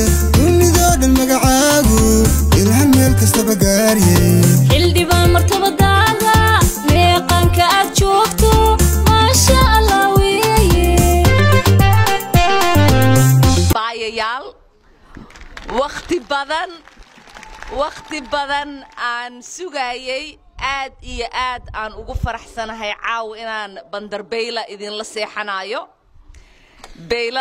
dunidoo dhan magacaagu ilhan meel kastaba gaariyey xildhibaan martabadaada meeqaanka aad joogto maasha allah weeye baayayaal wakhti badan wakhti badan aan sugayay aad iyo aad aan ugu faraxsanahay caaw inaan bandar beyla idinla seexanayo beyla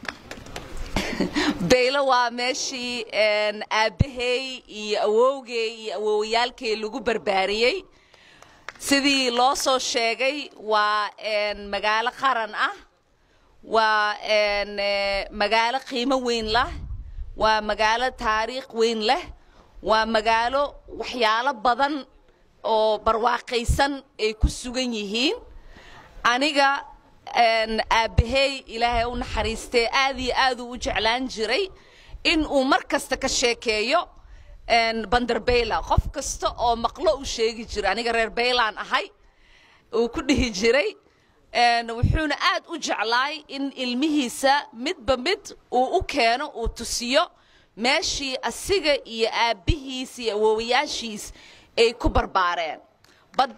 beylo waa meeshii een, aabbahay iyo awowgay iyo awoowayaalkay lagu barbaariyey sidii loo soo sheegay waa een, magaalo qaran ah waa een, eh, magaalo qiimo weyn lah waa magaalo taariikh weyn leh waa magaalo waxyaalo badan oo barwaaqaysan ay ku sugan yihiin aniga een, aabbahay ilaahay u naxariistee aad iyo aad uu u jeclaan jiray in uu mar kasta ka sheekeeyo een, banderbeyla qof kasta oo maqlo u sheegi jiray aniga reer beylaan ahay uu ku dhihi jiray een, wuxuuna aad u jeclaay in ilmihiisa midba mid uu u keeno uu tusiyo meeshii asiga iyo aabbihiis iyo awoowayaashiis ay ku barbaareen bad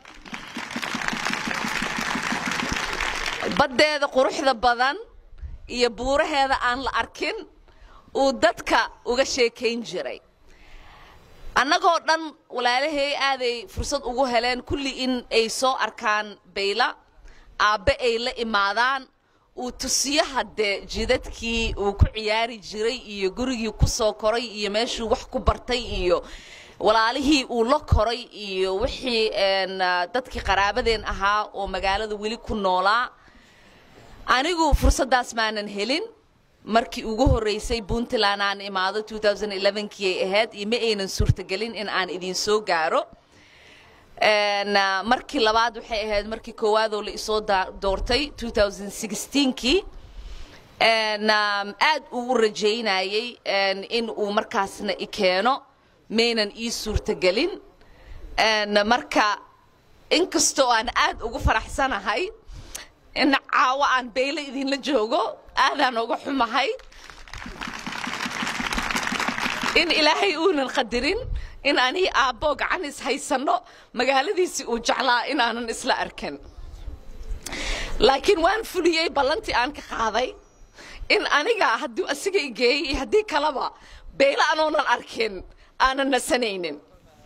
baddeeda quruxda badan iyo buuraheeda aan la arkin uu dadka uga sheekayn jiray annagoo dhan walaalahay aaday fursad ugu heleen kulli in ay soo arkaan bayla aabbe ay la imaadaan uu tusiyo haddee jidadkii uu ku ciyaari jiray iyo gurigii ku soo koray iyo meeshuu wax ku bartay iyo walaalihii uu la koray iyo wixii een, ah, dadkii qaraabadeen ahaa oo magaalada weli ku noolaa anigu fursaddaas maanan helin markii ugu horreysay puntland aan imaado 2011kii ay ahayd iyo ma aynan suurtagelin in aan idin soo gaaro Een, ah, markii labaad waxay ahayd markii koowaadoo la isoo daa- doortay 2016kii Een, um, aad uu u rajaynayay een, in uu markaasna i keeno maynan ii suurtagelin Een, marka inkastoo aan aad ugu faraxsanahay in caawo aan beyle idinla joogo aadaan uga xumahay in ilaahay uunan qadirin in anii aabbo gacan is haysanno magaaladiisii uu jeclaa inaanan isla arkin laakiin waan fuliyey ballantii aan ka qaaday in aniga hadduu asiga i geeyey iyo haddii kaleba beyle anoonan arkin aanan nasanaynin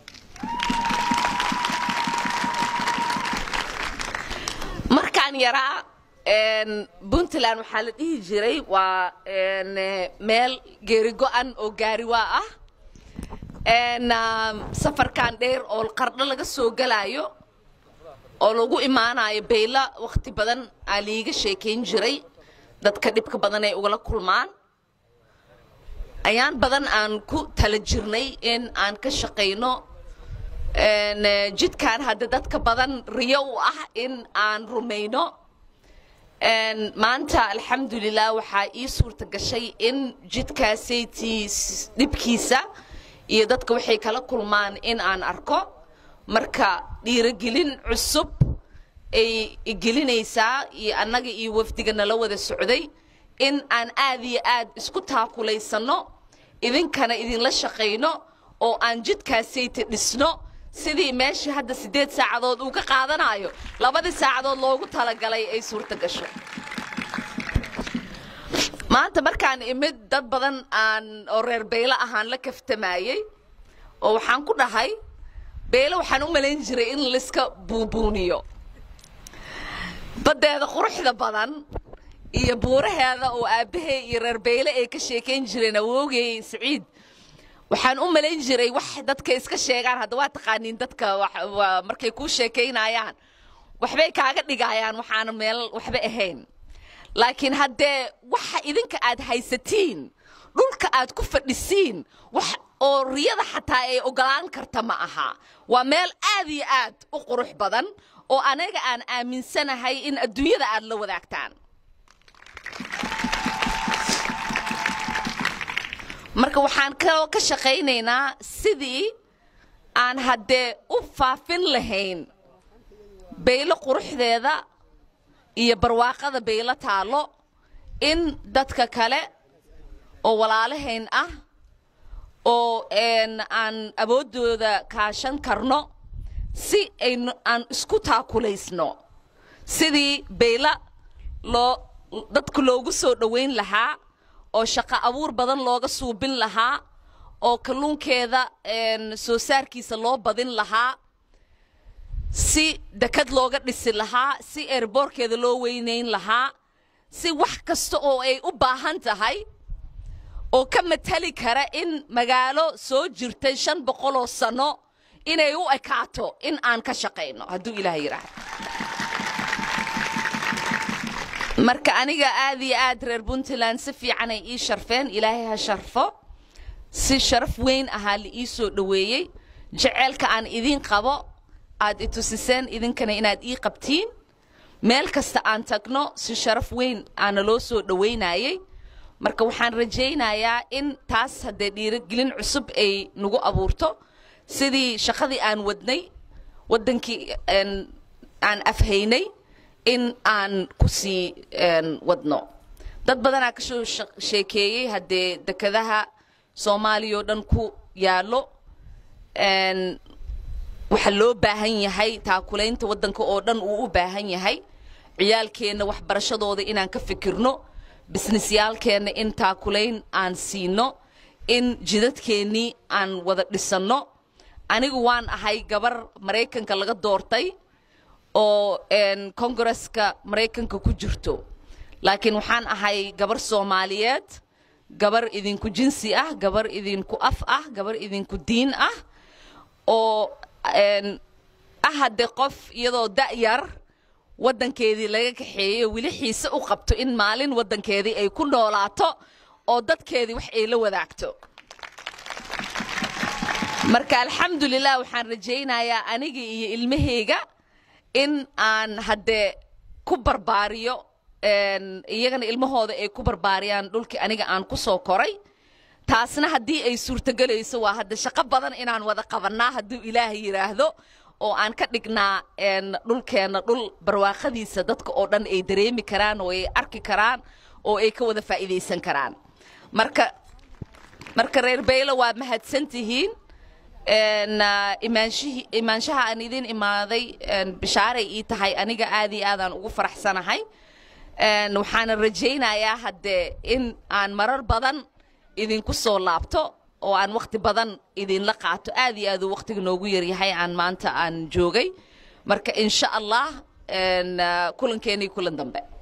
markaan yaraa een, puntland waxaa la dhihi jiray waa een, eh, meel geeri go-an oo gaariwaa ah een, um, safarkan dheer oo qardho laga soo galaayo oo lagu imaanayo beyla wakhti badan aa liiga sheekayn jiray dadka dhibka badan ay ugala kulmaan ayaan badan aan ku tala jirnay in aan ka shaqayno een, eh, jidkan hadda dadka badan riyo u ah in aan rumayno Een, maanta alxamdulilah waxaa ii suurta gashay in jidkaasaytii s- dhibkiisa iyo dadka waxay kala kulmaan in aan arko marka dhiirogelin cusub ay igelinaysaa iyo annaga iyo wafdiga nala wada socday in aan aad iyo aad isku taakulaysanno idinkana idinla shaqayno oo aan jidkaasayti dhisno sidii meeshii hadda siddeed saacadood uu ka qaadanayo labadii saacadood loogu talagalay ay suurta gasho maanta markaan imid dad badan aan oo reer beyle ahaan la kaftamayey oo waxaan ku dhahay beyle waxaan u malayn jiray in laiska buubuuniyo baddeeda quruxda badan iyo buuraheeda oo aabbahay iyo reer beyle ay ka sheekayn jireen awoogay siciid waxaan u malayn jiray wax dadka iska sheegaan hadda waa taqaaniin dadka wax- waa- markay kuu sheekaynayaan waxbay kaaga dhigayaan waxaana meel waxba ahayn laakiin haddee waxa idinka aad haysatiin dhulka aad ku fadhisiin wax oo riyada xataa ay ogolaan karta ma aha waa meel aad iyo aad u qurux badan oo anaga aan aaminsanahay in adduunyada aad la wadaagtaan marka waxaan kaloo ka shaqaynaynaa sidii aan haddee u faafin lahayn baylo quruxdeeda iyo barwaaqada baylo taallo in dadka kale oo walaalahayn ah oo aan awooddooda kaashan karno si aynu aan isku taakulaysno sidii bayla loo dadku loogu soo dhowayn lahaa oo shaqo abuur badan looga suubin lahaa oo kalluunkeeda soo saarkiisa loo badin lahaa si dekad looga dhisi lahaa si eerboorkeeda loo weynayn lahaa si wax kasta oo ay u baahan tahay oo ka matali kara in magaalo soo jirtay shan boqoloo sanno inay u ekaato in aan ka shaqayno hadduu ilaah yidhaahdo marka aniga aad iyo aad reer puntland si fiican ay ii sharfeen ilaahay ha sharfo si sharaf weyn ahaa la ii soo dhoweeyey jeceelka aan idiin qabo aad i tusiseen idinkana inaad ii qabtiin meel kasta aan tagno si sharaf weyn aana loo soo dhowaynayey marka waxaan rajaynayaa in taas haddee dhiirigelin cusub ay nagu abuurto sidii shaqadii aan wadnay waddankii aan afhaynay in aan ku sii wadno dad badanaa ka soo sheekeeyey haddee dekadaha soomaaliya oo dhan ku yaallo waxaa loo baahan yahay taakulaynta waddanka oo dhan uu u baahan yahay ciyaalkeenna waxbarashadooda inaan ka fikirno bisnisyaalkeenna in taakulayn aan siino in jidadkeennii aan wada dhisanno anigu waan ahay gabar maraykanka laga doortay oo kongareska maraykanka ku jirto laakiin waxaan ahay gabar soomaaliyeed gabar idinku jinsi ah gabar idinku af ah gabar idinku diin ah oo ah haddee qof iyadoo da'yar waddankeedii laga kaxeeyo weli xiise u qabto in maalin waddankeedii ay ku noolaato oo dadkeedii wax ay la wadaagto marka alxamdulilah waxaan rajaynayaa aniga iyo ilmahayga in aan haddee ku barbaariyo iyagana ilmahooda ay ku barbaariyaan dhulkii aniga aan ku soo koray taasna haddii ay suurtogelayso waa hadda shaqo badan inaan wada qabannaa hadduu ilaahay yidhaahdo oo aan ka dhignaa dhulkeenna dhul barwaaqadiisa dadka oo dhan ay dareemi karaan oo ay arki karaan oo ay ka wada faa'iidaysan karaan marka marka reer baylo waa mahadsan tihiin imaanshaha aan idin imaaday bishaaray ii tahay aniga aad iyo aadaan ugu faraxsanahay waxaana rajaynayaa haddee in aan marar badan idinku soo laabto oo aan wakhti badan idinla qaato aad iyo aad uu wakhtiga noogu yaryahay aan maanta aan joogay marka insha allah kulankeenii kulan dambe